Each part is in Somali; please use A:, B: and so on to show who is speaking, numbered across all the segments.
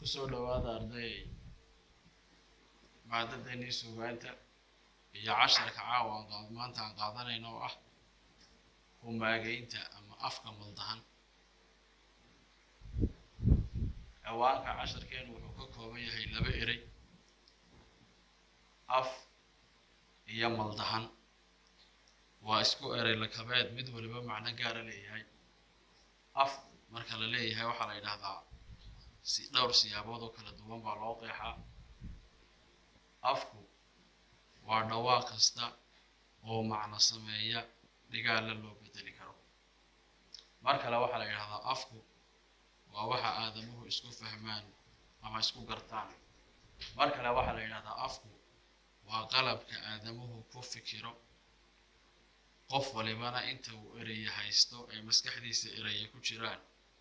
A: kusoo dhawaada arday maadadeenii suugaanta iyo casharka caawa aan qaad maanta aan qaadanayno oo ah humaageynta ama afka maldahan ciwaanka casharkeenu wuxuu ka kooban yahay laba erey af iyo maldahan waa isku erey lakabeed mid waliba macno gaara leeyahay af marka la leeyahay waxaa la yidhaahdaa si dhowr siyaabood oo kala duwan baa loo qeexaa afku waa dhawaaq kasta oo macno sameeya dhigaalla loo bedeli karo mar kale waxaa la yidhahdaa afku waa waxa aadamuhu isku fahmaan ama isku gartaan mar kale waxaa la yidhahdaa afku waa qalabka aadamuhu ku fikiro qof walibana inta uu ereye haysto ee maskaxdiisa ereye ku jiraan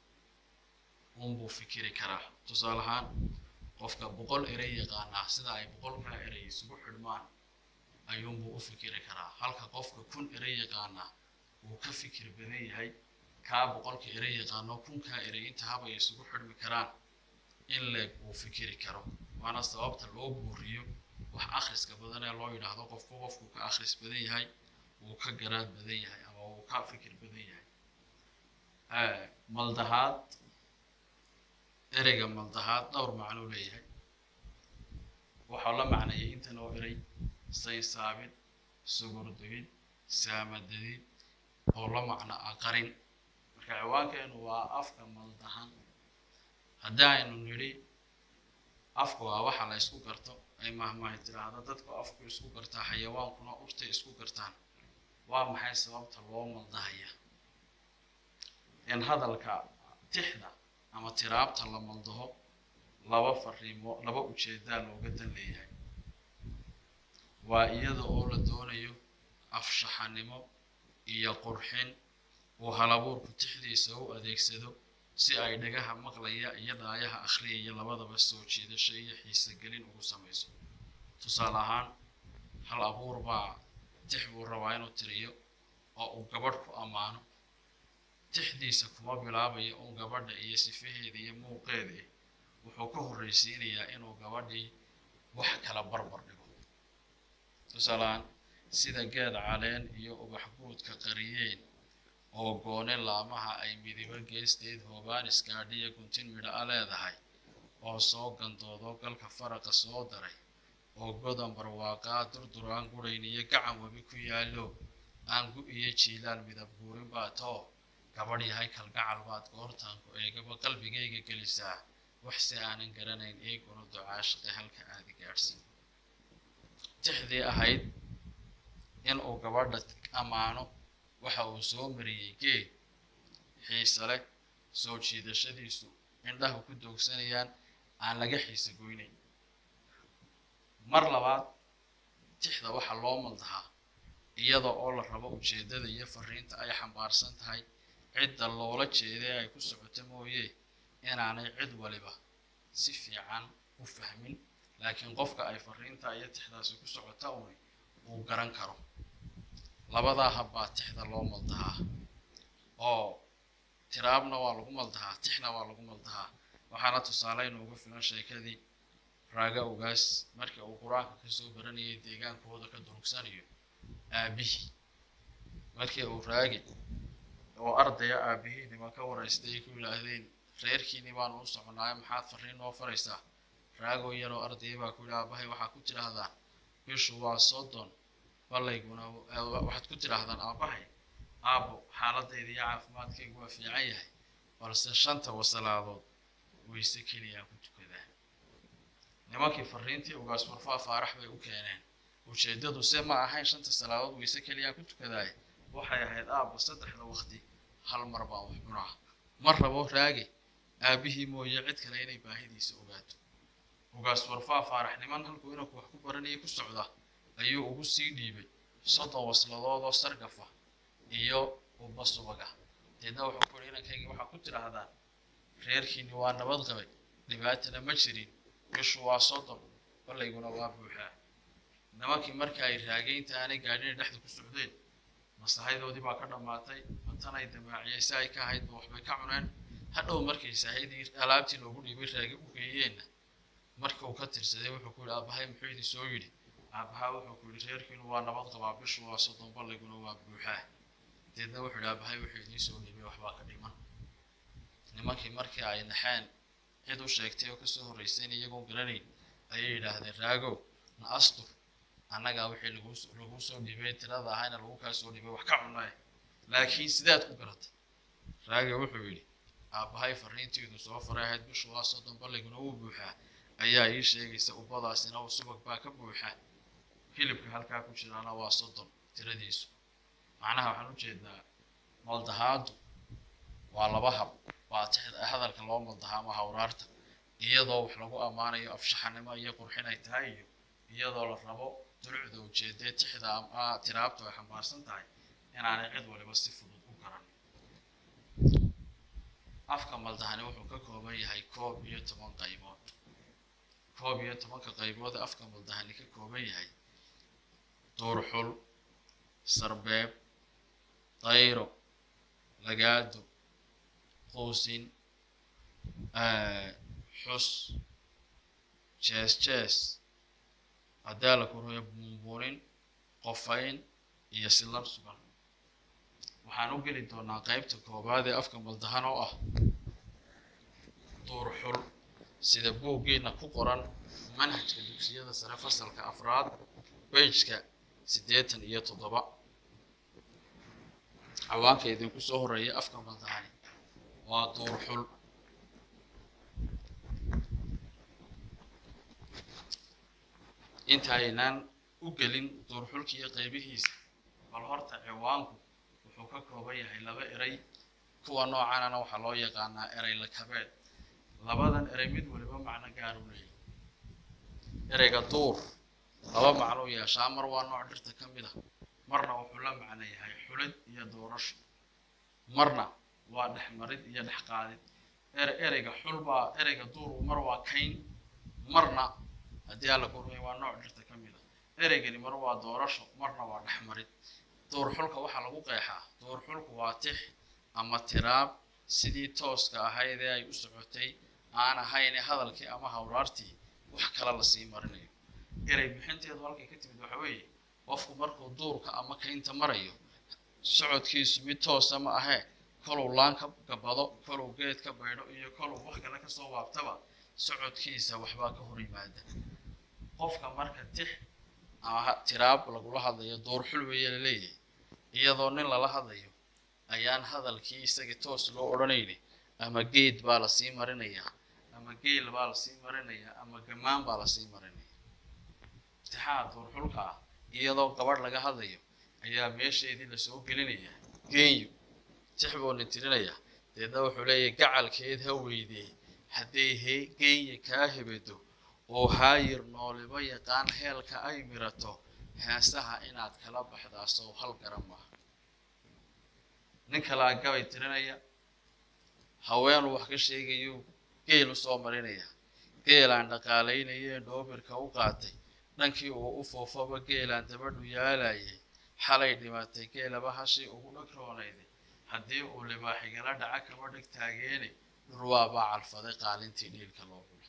A: unbuu fikiri karaa tusaale ahaan qofka boqol erey yaqaanaa sida ay boqolkaa erey isugu xidhmaan ayuunbuu u fikiri karaa halka qofka kun erey yaqaanaa uu ka fikir badan yahay kaa boqolka erey yaqaano kunkaa erey inta habay isugu xidhmi karaan in leeg uu fikiri karo waana sababta loo buuriyo wax akhriska badan ee loo yidhaahdo qofku qofku ka akhris badan yahay wuu ka garaad badan yahay ama wuu ka fikir badan yahay maldahaad ereyga maldahaad dhowr macnuu leeyahay waxaa la macneeyay intan oo erey saysaabid sugurdugid saamadadid oo la macno aqarin marka ciwaankeenu waa afka maldahan haddii aynu nidhi afka waa waxa la isku garto ay mahmahay tiraahdo dadku afku isku gartaa xayawaankuna urtay isku gartaan waa maxay sababta loo maldahaya in hadalka tixda ama tiraabta la maldaho laba fariimo laba ujeedaa looga dan leeyahay waa iyada oo la doonayo afshaxanimo iyo qurxin uu halabuurku tixdiisa u adeegsado si ay dhagaha maqlaya iyo dhaayaha akhriyaya labadaba soo jiidasho iyo xiisogelin ugu samayso tusaale ahaan hal abuur baa tix buu rabaa inuu tiriyo oo uu gabadh ku ammaano tixdiisa kuma bilaabayo un gabadha iyo sifaheeda iyo muuqeeda wuxuu ka horreysiinayaa inuu gabadhii wax kala barbar dhigo tusaalehaan sida geed caleen iyo ubax guudka qariyeen oo goone laamaha ay midibo geesteed hoobaan iskaadhiya guntin midha a leedahay oo soo gandoodo galka faraqa soo daray oo godan barwaaqaa durduraan gurayn iyo gacan webi ku yaallo aangu iyo jiilaal midab guurin baa too gabadh yahay kalgacal baad goortaanku eegaba qalbigayga gelisaa wax si aanan garanayn eeguna ducaashaqe halka aadi gaadhsiin tixdii ahayd in uu gabadha ammaano waxa uu soo mariyey geed xiise leh soo jiidashadiisu indhahu ku doogsanayaan aan laga xiise goynayn mar labaad tixda waxaa loo maldahaa iyada oo la rabo ujeeddada iyo fariinta ay xambaarsan tahay cidda loola jeeday ay ku socoto mooye inaanay cid waliba si fiican u fahmin laakiin qofka ay fariinta iyo tixdaasi ku socota uni uu garan karo labadaa habbaa tixda loo maldahaa oo tiraabna waa lagu maldahaa tixna waa lagu maldahaa waxaana tusaale inuugu filan sheekadii raaga ogaas markii uu qur-aanka kasoo baranayay deegaankooda ka durugsanayo aabihii markii uu raagi oo ardaya aabihiinima ka waraystay ku yidhaahdeen reerkiini baanu u soconaayo maxaad fariin noo faraysaa raagoo yaroo ardaya baa ku yidhi aabahay waxaad ku tidhaahdaan bishu waa soddon ballayguna waxaad ku tidhaahdaan aabahay aabo xaaladayda iyo caafimaadkaygu waa fiican yahay balse shanta wasalaadood wayse keliyaan ku tukadaa nimankii fariintii ugaas warfaa faarax bay u keeneen ujeeddadu se ma ahayn shanta salaadood wayse keliyaan ku tukadaay waxay ahayd aabba saddexda waqti hal mar baan wax cunaa ma rabo raage aabihii mooye cid kale inay baahidiisa ogaato ugaas warfaa faarax niman halkuu inanku wax ku baranayay ku socda ayuu ugu sii dhiibay soddon wasladood oo sargafa iyo ubba subaga deedna wuxuu ku yihi inankaygi waxaa ku tidhaahdaan reerkiini waa nabad qabay dhibaatana ma jirin bishu waa soddon ballayguna waa buuxaa nimankii marka ay raagaynta aanay gaadhina dhexda ku socdeen masaxaydoodii baa ka dhammaatay mantanay damaaciyey si ay ka ahaydba waxbay ka cuneen hadhow markay saahidii alaabtii loogu dhiibay raagi u geeyeenna marka uu ka tirsaday wuxuu ku yidhi aabahay muxuu idin soo yidhi aabahaa wuxuu ku yidhi reerkiinu waa nabad qabaa bishu waa soddon balliguna waa buuxaa deedna wuxuu yidhi aabahay wuxuu idiin soo dhiibay waxbaa ka dhiman nimankii markii ay naxeen cid u sheegtay oo kasoo horraysay in iyagoon garanayn ayay yidhaahdeen raagow na astur annagaa wixii lagu laguu soo dhiibay tirada ahayna lagu kaa soo dhiibay wax ka cunaye laakiin sidaad ku garatay raaga wuxuu yidhi aabbahay fariintiidu soo faray ahayd bishu waa soddon balliguna wuu buuxaa ayaa ii sheegaysa ubbadaasina uu subag baa ka buuxa hilibka halkaa ku jiraana waa soddon tiradiisu macnaha waxaan u jeedaa maldahaadu waa laba hab waa hadalka loo maldahaamo hawraarta iyadoo wax lagu ammaanayo afshaxanimo iyo qurxin ay tahay iyo iyadoo la rabo dulucda ujeedee tixda ama tiraabtu ay xambaarsan tahay inaanay cid waliba si fudud u garan afka maldahani wuxuu ka kooban yahay koob iyo toban qaybood koob iyo tobanka qaybood afka maldahani ka kooban yahay duurxul sarbeeb dayro lagaado quusin xus jees jees haddaa la korhoyo buunbuunin qofayn iyo silar sugan waxaan u geli doonaa qaybta koowaad ee afka maldahan oo ah duurxul sida buuggiina ku qoran manhajka dugsiyada sare fasalka afraad bejka siddeetan iyo toddoba cawaanka idinku soo horreeya afka maldahani waa duurxul intaynaan u gelin duurxulka iyo qaybihiisa bal horta ciwaanku wuxuu ka kooban yahay laba eray kuwa noocanana waxaa loo yaqaanaa eray lakabeed labadan erey mid waliba macno gaar u leeyahy ereyga duur laba macnuu yeeshaa mar waa nooc dhirta ka mid ah marna wuxuu la macno yahay xulid iyo doorasho marna waa dhexmarid iyo dhexqaadid ere ereyga xulbaa ereyga duur mar waa kayn marna haddii alla kormay waa nooc dhirta ka mid ah ereygani mar waa doorasho marna waa dhexmarid duurxulka waxaa lagu qeexaa duurxulku waa tix ama tiraab sidii tooska ahayd ee ay u socotay aan ahayn hadalkii ama hawraartii wax kale lasii marinayo erey bixinteedu halkay ka timid waxa weeye qofku markuu duurka ama kaynta marayo socodkiisu mid toosa ma ahee koluu laan ka gabado koluu geed ka baydho iyo koluu wax kale kasoo waabtaba socodkiisa waxbaa ka hor yimaada qofka marka tix ama tiraab lagula hadlayo duurxul weeye laleeyahay iyadoo nin lala hadlayo ayaan hadalkii isagii toos loo odhanayni ama geed baa lasii marinayaa ama geel baa lasii marinayaa ama gamaan baa lasii marinaya tixaa duurxulka ah iyadoo gabadh laga hadlayo ayaa meesheedii lasoo gelinayaa geenyo tix buu nin tirinayaa deedna wuxuu leeyahay gacalkeed ha weydee hadday he geenya kaa hebedo oo haayir nooliba yaqaan heelka ay mirato heesaha inaad kala baxdaa sow hal garan maaha nin kalaa gabay tirinaya haweenuu wax ka sheegayo geel u soo marinaya geelaan dhaqaalaynayeen dhoobirka u qaatay dhankii uu u foofaba geelaan dabadhu yaalayay xalay dhimatay geelaba hashii ugu dhagroonayday haddii uu libaaxigala dhaca kaba dheg taageene dhurwaabaa calfaday qaalintii dhiilka loo gulay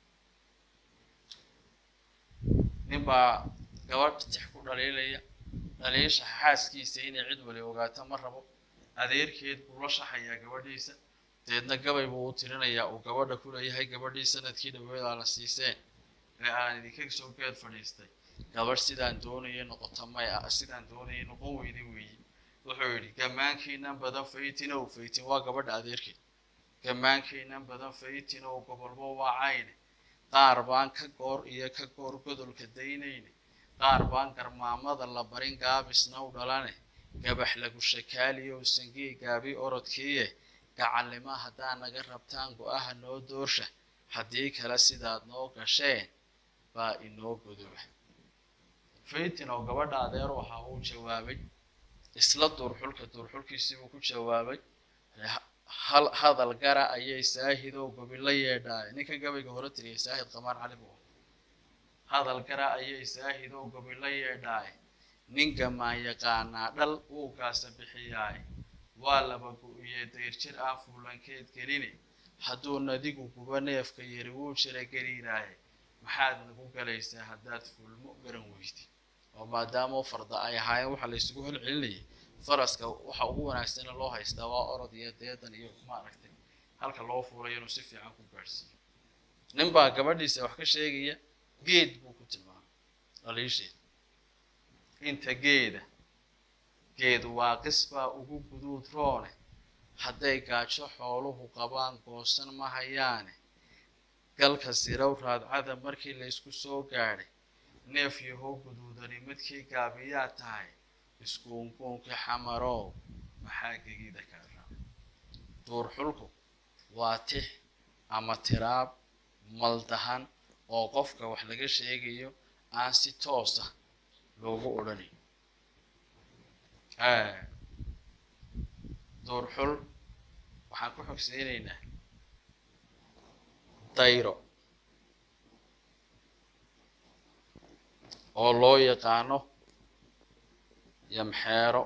A: ninbaa gabadh tix ku dhaliilaya dhaliisha xaaskiisa inay cid wali ogaato ma rabo adeerkeed buu la shaxayaa gabadhiisa deedna gabay buu u tirinayaa uu gabadha ku leeyahay gabadhii sanadkii dhaweedaa la siiseen ee aan idinka soo geed fadhiistay gabadh sidaan doonayay noqota may ah sidaan doonayay noqon weyday weeyi wuxuu yidhi gammaankiinan badan faytinow faytin waa gabadha adeerkeed gammaankiinan badan faytinow gobolbo waa cayne qaar baan ka goor iyo ka goor godolka daynayne qaar baan garmaamada la barin gaabisna u dhalane gabax lagu shakaaliyow sangii gaabi orodkiiye gacallima haddaa naga rabtaan go-aha noo doorsha haddii kale sidaad noo gasheen baa inoo godoba faytin oo gabadha adeer waxa uu jawaabay isla duurxulka duurxulkiisii buu ku jawaabay hal hadal gara ayay saahid oo gobi la yeedhaay ninkan gabayga hore tiriyay saahid qamaan cali buu hadal gara ayay saahid oo gobi la yeedhaay nin gamaan yaqaanaa dhal uu gaasa bixiyaay waa laba go-iye dayr jir aan fuulankeed geline hadduu nadigu guba neefka yari wuu jira geliiraaye maxaad nagu galaysaa haddaad fulmo garan weydid oo maadaama farda ay ahaayeen waxaa la isugu holcelinayay faraska waxa ugu wanaagsana loo haystaa waa orod iyo deedan iyo maaragtay halka loo fuulayo inuu si fiican ku gaadhsiiyo nin baa gabadhiisa wax ka sheegaya geed buu ku tilmaamay dhaliisheed inta geeda geed waaqis baa ugu guduud roone hadday gaajo xooluhu qabaan goosan ma hayaane galka sirow raadcada markii laysku soo gaadhay neef yahoo guduudani midkii gaabiyaa tahay iskuunkuunkii xamarow maxaa gegida kaa raabay duur xulku waa tix ama tiraab maldahan oo qofka wax laga sheegayo aan si toosa loogu odhanayn duur xul waxaan ku xogseynaynaa dayro oo loo yaqaano yamxeero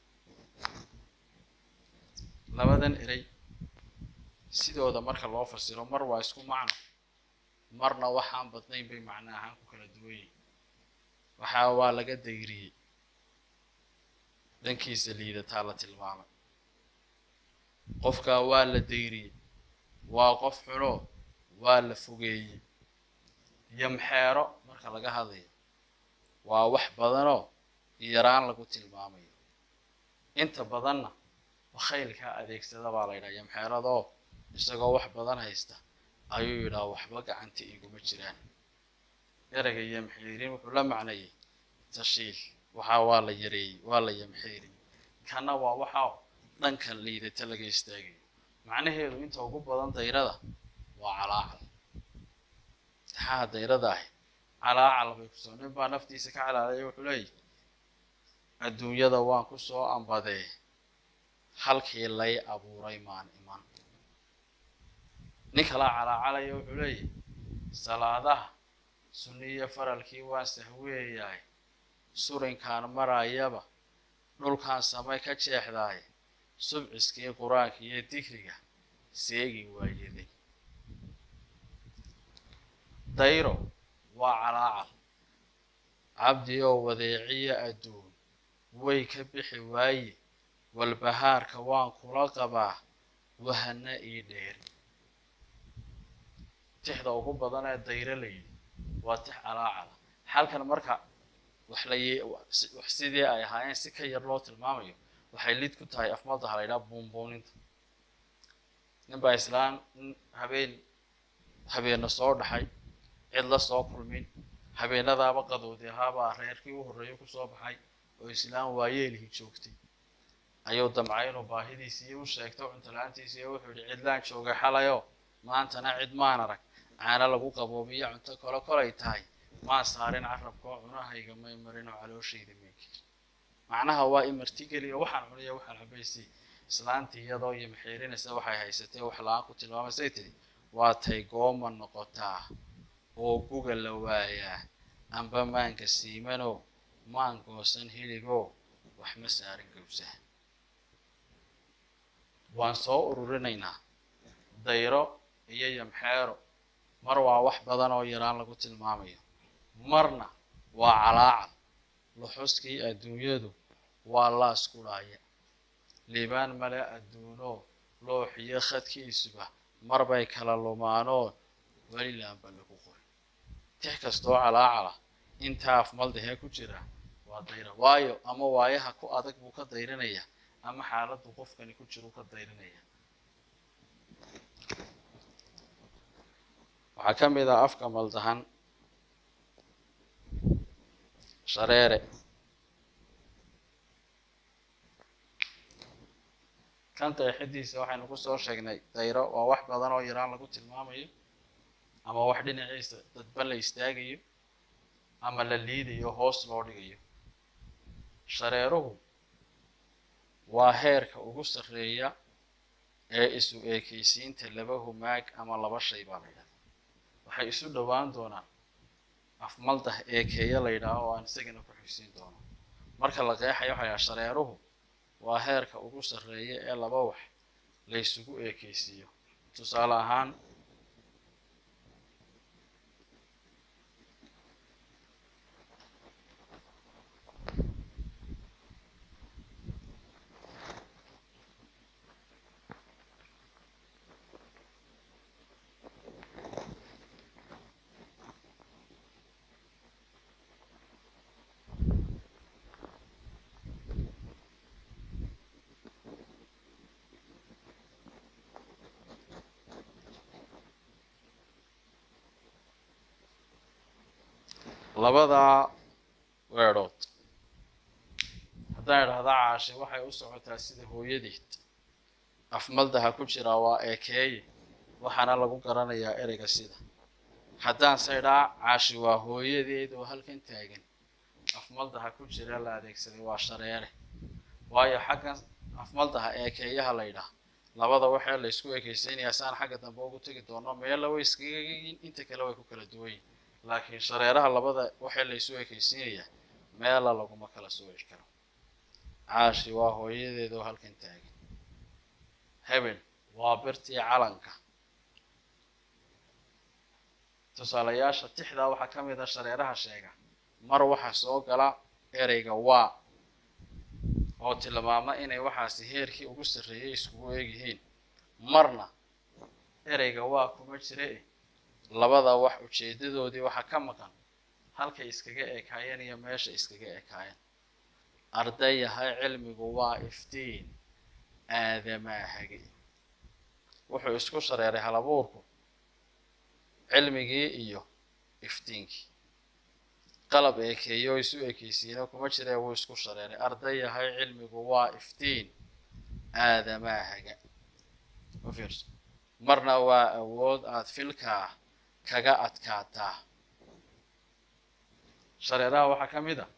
A: labadan erey sidooda marka loo fasiro mar waa isku macno marna waxaan badnayn bay macno ahaan ku kala duwan yihin waxaa waa laga dayriyey dhankiisa liidataa la tilmaamay qofkaa waa la dayriyey waa qof xuno waa la fogeeyey yamxeero marka laga hadlayo waa wax badanoo yaraan lagu tilmaamayo inta badanna bakhaylkaa adeegsada baa la yidhaha yamxeeradoo isagoo wax badan haysta ayuu yidhaha waxba gacanta iguma jiraan ereyga yamxiirin wuxuu la macnayay tashiil waxaa waa la yareeyey waa la yamxiirin kana waa waxaa dhanka liidata laga istaagayo macnaheedu inta ugu badan dayrada waa calaacal taxaha dayrada ahi calaacal bay kusoo nin baa naftiisa ka calaalaya wuxuu leeyahy adduunyada waan ku soo ambadee halkii lay abuuray maan iman nin kalaa calaacalaya wuxuu leeyahy salaadaha sunniyo faralkii waan sahweeyahay surinkaan marayaba dhulkaan samay ka jeexdaay subciskii qur-aanka iyo digriga seegi waayaday dayro waa calaacal cabdi oo wadeeciya adduun way ka bixi waaye walbahaarka waan kula qabaa wahana ii dheer tixda ugu badan ee dayro la yidhi waa tix calaacala halkan marka wax la wax sidii ay ahaayeen si ka yar loo tilmaamayo waxay lid ku tahay afmaldaha la yidhaha buunbuuninta nin baa islaan habeen habeena soo dhaxay cid la soo kulmin habeenadaaba qadoodi ahaabaa reerkii u horreeyay kusoo baxay oo islaan waayeelihii joogtay ayuu damcay inuu baahidiisii u sheegto cuntola-aantiisii iyo wuxuu yihi cidlaan joogay xalayo maantana cid maan arag caana lagu qaboobiyo cunto kole kolay tahay maan saarin carabkoo cunahayga may marin oo calooshayda meykir macnaha waa imartigeliyo waxaan cuniya waxaan cabaysi islaantii iyadoo iyo maxiirinaysa waxay haysatay wax la-aan ku tilmaamaysay tiri waa tay gooma noqotaa oo guga la waayaa amba maanka siimanoo maan goosan hiligoo wax ma saarin gawsaha waan soo ururinaynaa dayro iyo yamxeero mar waa wax badan oo yaraan lagu tilmaamayo marna waa calaacal luxuskii adduunyadu waa laas kudhaaya liibaan male adduunoo looxiyo khadkiisuba mar bay kala lumaanoo welilaanba lagu qoray tix kastoo calaacala intaa afmaldahee ku jira waa dayra waayo ama waayaha ku adag buu ka dayrinaya ama xaaladdu qofkani ku jiru ka dayrinaya waxaa ka mid ah afka maldahan shareere kan qeexidiisa waxaynu kusoo sheegnay dayro waa wax badan oo yaraan lagu tilmaamayo ama wax dhinaciisa dadba la istaagayo ama la liidayo hoos loo dhigayo shareeruhu waa heerka ugu sarreeya ee isu eekaysiinta laba humaag ama laba shay baa la yidhahda waxay isu dhowaan doonaan afmaldah eekeeya la yidhaaho oo aan isagana ku xigsiin doono marka la qeexayo waxa yidhaha shareeruhu waa heerka ugu sarreeya ee laba wax la ysugu eekeysiiyo tusaale ahaan labadaa weedhood haddaan idhahda caashe waxay u socotaa sida hooyadeed afmaldaha ku jiraa waa eekeeye waxaana lagu garanayaa ereyga sida haddaan saydhaa caashi waa hooyadeed oo halkan taagan afmaldaha ku jira la adeegsaday waa shareere waayo xaggan afmaldaha eekeeyaha la ydhaah labada waxee la ysku ekeysaynayaa saan xagga dambe ugu tegi doono meella way iskaga yiin inta kale way ku kala duwan yihin laakiin shareeraha labada waxee la ysu ekeysiinayaa meela laguma kala sooci karo caashi waa hooyadeed oo halkan taagan hebel waa birtii calanka tusaalayaasha tixdaa waxaa ka mid a shareeraha sheega mar waxaa soo gala ereyga waa oo tilmaama inay waxaasi heerkii ugu sarreeyay iskugu eegyihiin marna ereyga waa kuma jire labada wax ujeedadoodii waxaa ka maqan halkay iskaga ekaayeen iyo meesha iskaga ekaayeen arday yahay cilmigu waa iftiin aadamaa hage wuxuu isku shareeray halabuurku cilmigii iyo iftiinkii qalab eekeeyo isu ekeysiina kuma jiree wuu isku shareeray arday yahay cilmigu waa iftiin aadamaa haga u fiirso marna waa awood aada filkaa kaga adkaataa shareeraha waxaa ka mid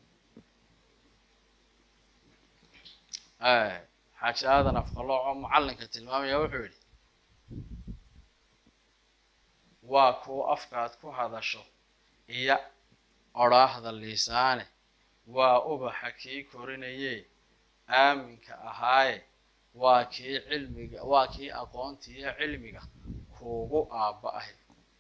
A: a xaaji aadan afqalooco macallinka tilmaamaya wuxuu yidhi waa kuu afkaad ku hadasho iyo odhaahda liisaane waa ubaxa kii korinayee aaminka ahaaye waa kii cilmiga waa kii aqoontiiyo cilmiga kuugu aabba ahy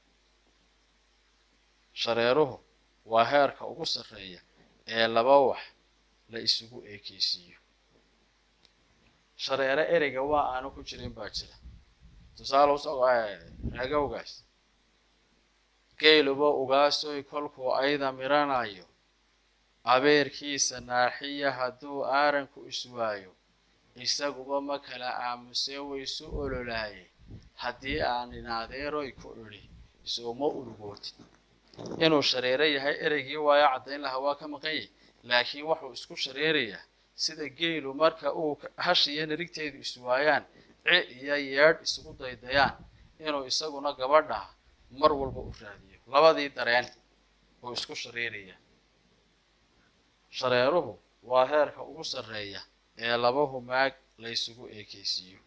A: shareeruhu waa heerka ugu sarreeya ee laba wax la isugu eekeysiiyo shareere ereyga waa aanu ku jirin baa jira tusaale usoo reegowgaas geeluba ugaasoy kolkuu ayda miranayo abeerkiisa naaxiya hadduu aaranku iswaayo isaguba ma kala aamusee waysu ololaaye haddii aan inaadeeroy ku idhi sooma urugootid inuu shareero yahay ereygii waayo caddayn lahaa waa ka maqan yahy laakiin wuxuu isku shareerayaa sida geelu marka uu hashiyo narigteedu iswaayaan ci iyo yeedh isugu daydayaan inuu isaguna gabadha mar walba u raadiyo labadii dareen uu isku shareerayaa shareeruhu waa heerka ugu sarreeya ee laba humaag la ysugu eekeysiiyo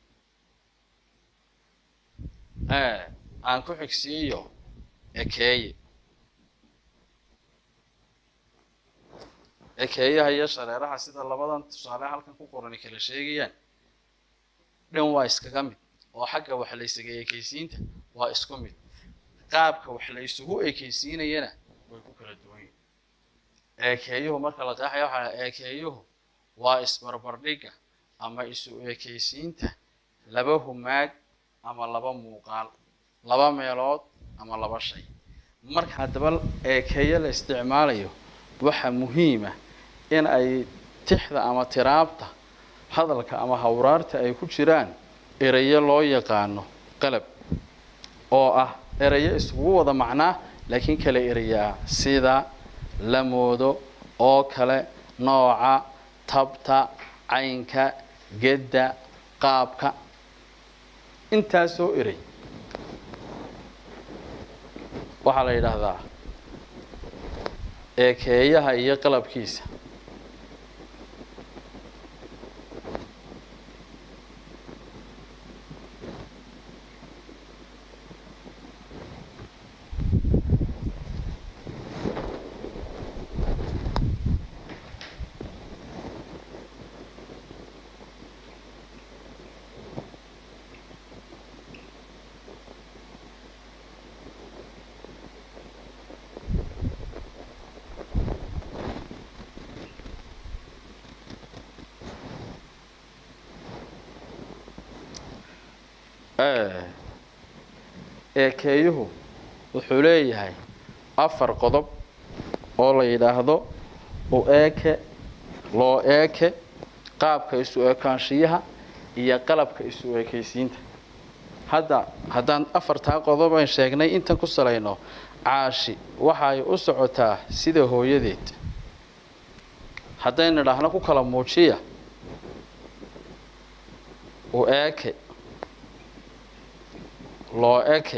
A: aan ku xigsiiyo ekeeye ekeeyaha iyo shareeraha sida labadan tusaale halkan ku qorani kala sheegayaan dhan waa iskaga mid oo xagga wax la ysaga eekeysiinta waa isku mid qaabka wax la ysugu eekeysiinayana way ku kala duwan yihin eekeeyuhu marka la qeexaya waxaa eekeeyuhu waa isbarbardhigga ama isu eekeysiinta laba humaag ama laba muuqaal laba meelood ama laba shay marka haddaba eekeeyo la isticmaalayo waxaa muhiima in ay tixda ama tiraabta hadalka ama hawraarta ay ku jiraan erayo loo yaqaano qalab oo ah erayo iskugu wada macnaa laakiin kala erayo ah sida la moodo oo kale nooca tabta caynka gedda qaabka intaasoo erey waxaa la yidhaahdaa eekeeyaha iyo qalabkiisa
B: eekeeyuhu wuxuu leeyahay afar qodob oo la yidhaahdo u eeke loo eeke qaabka isu ekaanshiyaha iyo qalabka isu ekaysiinta hadda haddaan afartaa qodob aan sheegnay intan ku salayno caashi waxay u socotaa sida hooyadeed haddaynu idhaahno ku kala muujiya u eeke loo eke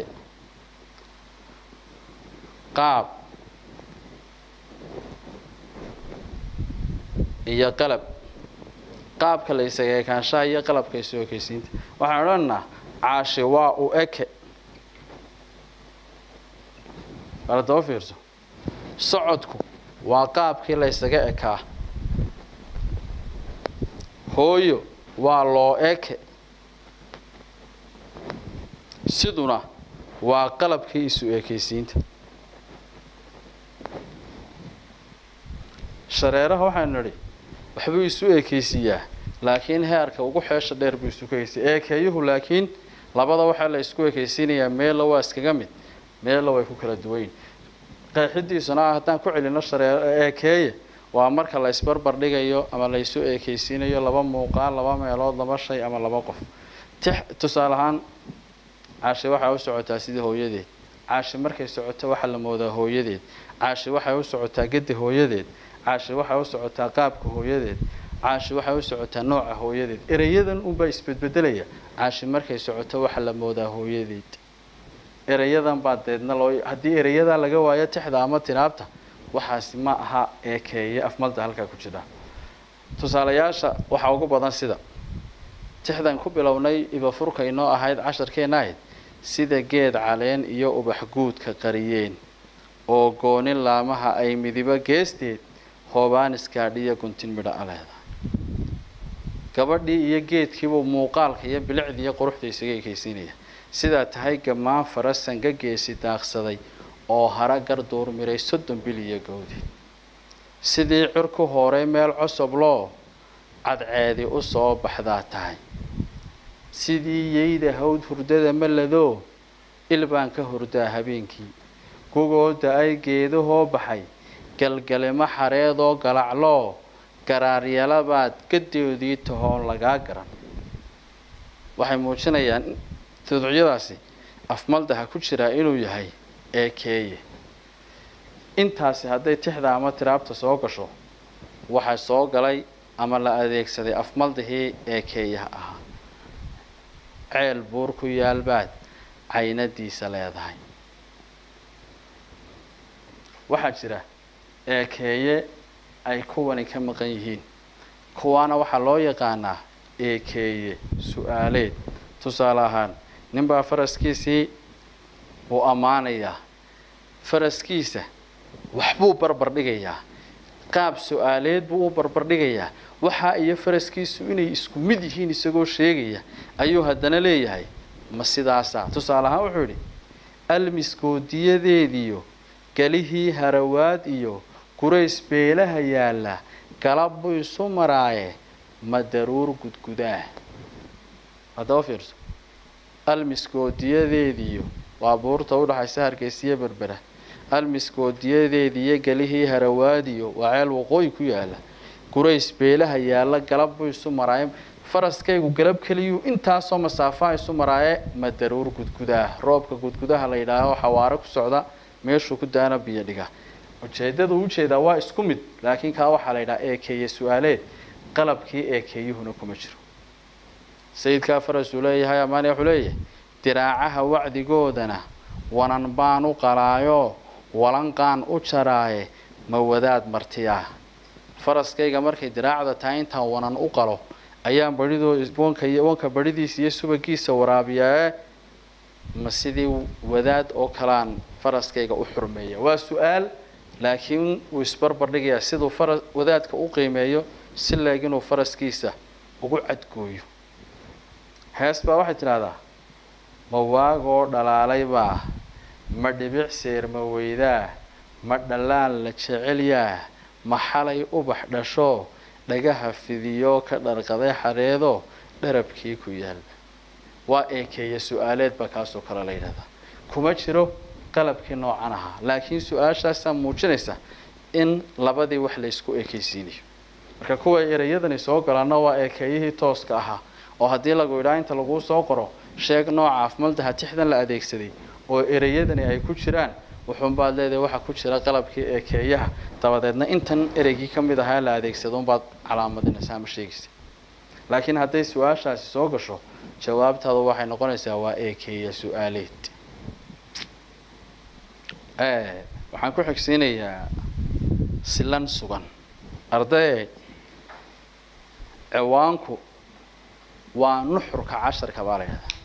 B: qaab iyo qalab qaabka la isaga ekaanshaha iyo qalabka isu ekaysiinta waxaan odhanaynaa caashi waa u eke bala daba fiirso socodku waa qaabkii la ysaga ekaa hooyo waa loo eke siduna waa qalabkii isu ekaysiinta shareeraha waxaanu nidhi waxbuu isu ekaysiiyaa laakiin heerka ugu xeesha dheer buu isu ekaysiya eekeeyuhu laakiin labada waxaa la isku ekaysiinayaa meella waa iskaga mid meella way ku kala duwayn qeexidiisuna ah haddaan ku celino shareer eekeeye waa marka la isbarbar dhigayo ama la isu ekaysiinayo laba muuqaal laba meelood laba shay ama laba qof tix tusaale ahaan caashi waxaa u socotaa sidii hooyadeed caashi markay socoto waxaa la moodaa hooyadeed caashi waxay u socotaa gedda hooyadeed caashi waxay u socotaa qaabka hooyadeed caashi waxay u socotaa nooca hooyadeed ereyadan unbaa isbedbedelaya caashi markay socoto waxaa la moodaa hooyadeed ereyadan baa deedna loo haddii ereyadaa laga waayo tixda ama tinaabta waxaasi ma aha eekeeye afmalda halkaa ku jira tusaalayaasha waxaa ugu badan sida tixdan ku bilownay ibafurka inoo ahayd casharkeena ahayd sida geed caleen iyo ubax guudka qariyeen oo goonin laamaha ay midibo geesteed hoobaan iskaadhiya guntin midho a leedahay gabadhii iyo geedkiibuu muuqaalka iyo bilicda iyo quruxda isaga ekaysiinaya sidaa tahay gammaan farasan ka geesi daaqsaday oo hara garduur miray soddon bil iyo gowdi sidii cirku horay meel cosobloo cadceedi u soo baxdaa tahay sidii yeyda hawd hurdada maladoo il baan ka hurdaa habeenkii gugooda ay geedahoo baxay galgalimo xareedoo galacloo garaaryalabaad gadoodii tahoon lagaa garan waxay muujinayaan tuducyadaasi afmaldaha ku jiraa inuu yahay eekeeye intaasi hadday tixda ama tiraabta soo gasho waxaa soo galay ama la adeegsaday afmaldahii eekeeyaha ahaa ceel buur ku yaalbaad caynadiisa leedahay waxaa jira eekeeye ay kuwani ka maqan yihiin kuwaana waxaa loo yaqaanaa eekeeye su-aaleed tusaale ahaan ninbaa faraskiisii uu ammaanayaa faraskiisa waxbuu barbar dhigayaa qaab su-aaleed buu u barbar dhigayaa waxa iyo faraskiisu inay isku mid yihiin isagoo sheegaya ayuu haddana leeyahay ma sidaasaa tusaale ahaan wuxuu yidhi almiskoodiyadeediyo galihii harawaad iyo gurays beelaha yaalla galab buu isu maraaye ma daruur gudgudaah haddaba fiirso almiskoodiyadeediyo waa buurta udhaxaysa hargeysiyo berbera almiskoodiyadeediyo galihii harawaadiyo waa ceel waqooyi ku yaala gurays beelaha yaalla galab buu isu maraaye faraskaygu galab keliyuu intaasoo masaafaha isu maraaye ma daruur gudgudaah roobka gudgudaha la yidhaaho xawaaro ku socda meeshuu ku daana biyo dhiga ujeedada uu ujeedaa waa isku mid laakiin kaa waxaa la yidhaha eekeeye su-aaleed qalabkii eekeeyuhuna kuma jiro sayidkaa faras uu leeyahay amaane wuxuu leeyahay diraacaha wacdigoodana wanan baan u qalaayo walanqaan u jaraaye ma wadaad martiyaa faraskayga markay diraacda tahay intaan wanan u qalo ayaan badhidoo wanka wanka badhidiisa iyo subagiisa waraabiyaa ma sidii wadaad oo kalaan faraskayga u xurmeeya waa su-aal laakiin wuu isbarbar dhigayaa siduu fara wadaadka u qiimeeyo si leeg inuu faraskiisa ugu cadgooyo hees baa waxay tidhahdaa ma waagoo dhalaalay baa ma dhibic seer ma weydaa ma dhallaan la jecelyaa ma xalay ubax dhasho dhagaha fidiyoo ka dharqaday xareedo dharabkii ku yaal waa eekeeya su-aaleed baa kaasoo kale la yidhahdaa kuma jiro qalabkii noocan ahaa laakiin su-aashaasaa muujinaysa in labadii wax la ysku eekeysiinayo marka kuwa ereyadani soo galaana waa eekeeyihii tooska ahaa oo haddii lagu idhaa inta laguu soo qoro sheeg nooca afmaldaha tixdan la adeegsaday oo ereyadani ay ku jiraan wuxuunbaad leedahay waxaa ku jira qalabkii eekeeyaha dabadeedna intan ereygii ka mid ahaa la adeegsado unbaad calaamadinaysa ama sheegaysa laakiin hadday su-aashaasi soo gasho jawaabtaadu waxay noqonaysaa waa eekeeya su-aaleed waxaan ku xigsiinayaa silan sugan ardaye ciwaanku waa nuxurka casharka baa la yidhahdaa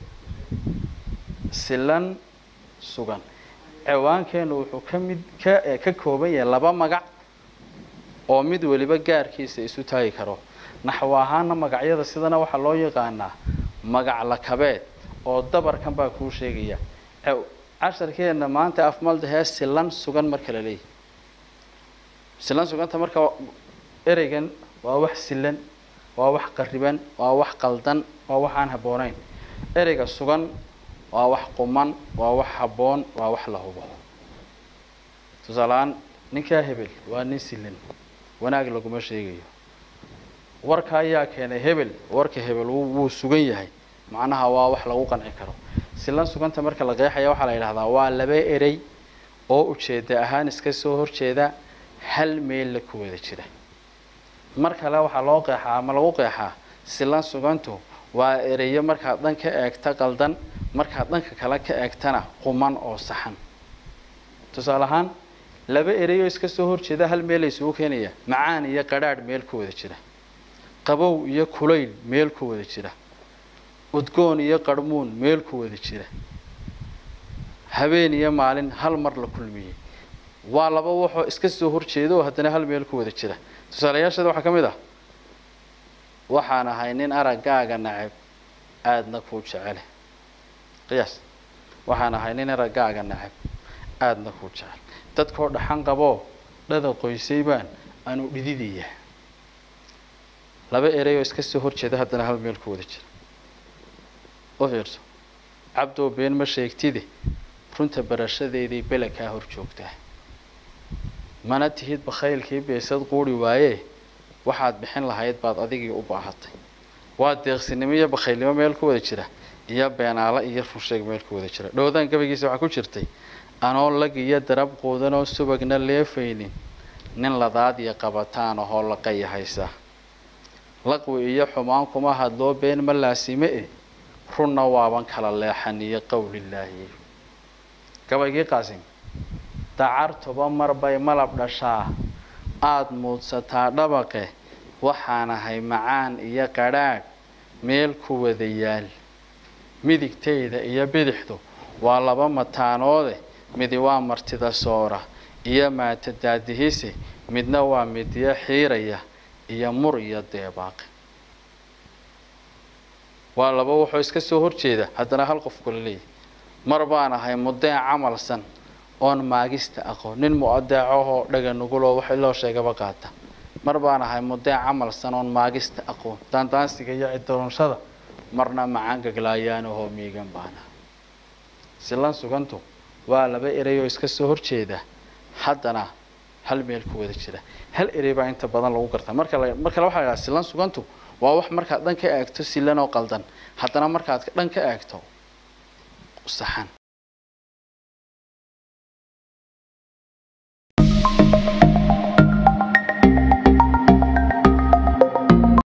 B: silan sugan ciwaankeenu wuxuu ka mid ka ka kooban yahay laba magac oo mid weliba gaarkiisa isu taagi karo naxwo ahaana magacyada sidana waxaa loo yaqaanaa magac lakabeed oo dabarkan baa kuu sheegaya casharkeena maanta afmaldahee silan sugan marka la leeyahy silan suganta marka ereygan waa wax silan waa wax qariban waa wax qaldan waa wax aan habboonayn ereyga sugan waa wax quman waa wax habboon waa wax la hubo tusaaleahaan ninkaa hebel waa nin silan wanaag laguma sheegayo warka ayaa keenay hebel warka hebel wuu sugan yahay macnaha waa wax lagu qanci karo silan suganta marka la qeexaya waxaa la yidhahdaa waa laba erey oo ujeeda ahaan iska soo horjeeda hal meella ku wada jira mar kale waxaa loo qeexaa ama lagu qeexaa silan sugantu waa ereyo markaad dhan ka eegta qaldan markaad dhanka kale ka eegtana quman oo saxan tusaale ahaan laba ereyoo iska soo horjeeda hal meel la isugu keenaya macaan iyo qadhaadh meel ku wada jira qabow iyo kulayl meel ku wada jira udgoon iyo qarhmuun meel ku wada jira habeen iyo maalin hal mar la kulmiyey waa laba waxoo iska soo horjeeda oo haddana hal meel ku wada jira tusaalayaasheeda waxaa ka mid ah waxaan ahay nin araggaaga nacab aadna kuu jecele qiyaas waxaan ahay nin araggaaga nacab aadna kuu jecel dadkoo dhaxan qaboo dhada qoysay baan aanu dhididaya laba erey oo iska soo horjeeda haddana hal meel ku wada jira u fiirso cabdoo been ma sheegtide runta barashadeedii bele kaa hor joogtaa mana tihid bakhaylkii beesad quuri waayee waxaad bixin lahayd baad adigii u baahatay waa deeqsinimo iyo bakhaylnimo meel ku wada jira iyo beenaalo iyo runsheeg meel ku wada jira dhowdaan gabaygiisa waxaa ku jirtay anoo lag iyo darab quudanoo subagna leefaynin nin ladaad iyo qabataan ahoo laqaya haysa laqwi iyo xumaan kuma hadloo been ma laasime e runna waaban kala leexan iyo qowlilaahi gabaygii qaasim dacartuba mar bay malab dhashaa aada muudsataa dhabaqe waxaan ahay macaan iyo qadhaadh meel ku wada yaal midigtayda iyo bidixdu waa laba mataanoode midi waa martida soora iyo maata daadihise midna waa midiyo xiiraya iyo mur iyo deebaaqe waa laba wuxuu iska soo horjeeda haddana hal qof kula leeyahy mar baan ahay mudeen camalsan oon maagista aqoon nin mu-adeecahoo dhaga nuguloo wax loo sheegaba qaata mar baan ahay mudeen camalsan oon maagista aqoon daandaansiga iyo cidoonshada marna macaan gaglaayaanahoo miigan baana silan sugantu waa laba erey oo iska soo horjeeda haddana hal meel ku wada jira hal erey baa inta badan lagu gartaa marka la mar kale waxaa la yidhaha silan sugantu waa wax markaad dhan ka eegto silan oo qaldan haddana markaad dhan ka eegto saxan